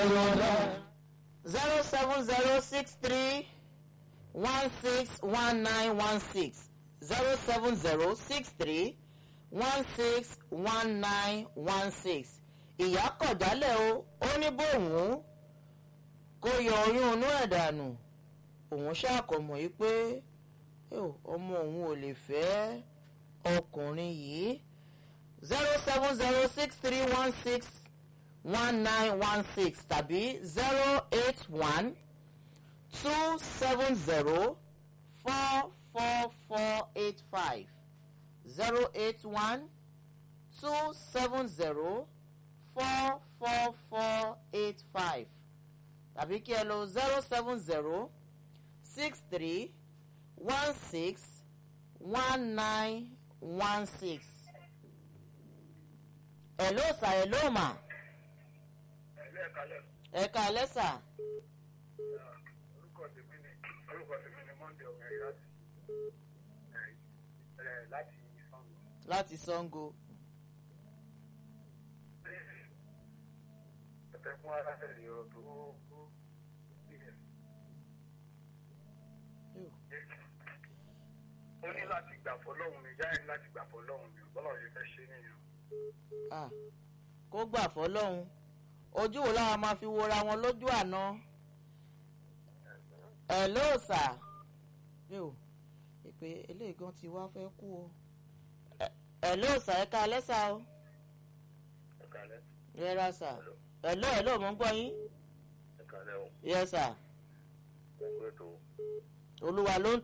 zero seven zero six three one six one nine one six zero seven zero six three one six one nine one six ìyá kọ̀jálẹ̀ o ó ní bóun kó yọ oyún inú ẹ̀ dànù òun ṣàkọmọ̀ yìí pé ọmọ òun ò lè fẹ́ ọkùnrin yìí zero seven zero six three one six one nine one six tàbí zero eight one two seven zero four four four eight five zero eight one two seven zero four four four eight five tàbí kí ẹ lò zero seven zero six three one six one nine one six. hello sir hello ma. ẹ káalẹ́ sà. orúkọ tèmi ni orúkọ tèmi ni monday ọ̀gá láti láti sango. láti sango. ẹ̀fẹ̀ fún ara ẹ̀rí ọ̀rọ̀ tó kú ó ní láti gbà fọlọ́hún ni jáde láti gbà fọlọ́hún ni bọ́lá yìí fẹ́ ṣe nìyẹn. Ah, kó gbà fọlọ́hún ojú wo láwọn máa fi wora wọn lójú àná. hello sir. yóò ìpè eléyìí gan ti wá fẹ́ kú o. hello sir ẹ káalẹ́ sà o. ẹ kálẹ́ rẹ́rà sà. hello hello mo ń gbọ́ yín. ẹ kálẹ́ o yes sir. ẹ kú ètò olúwa ló ń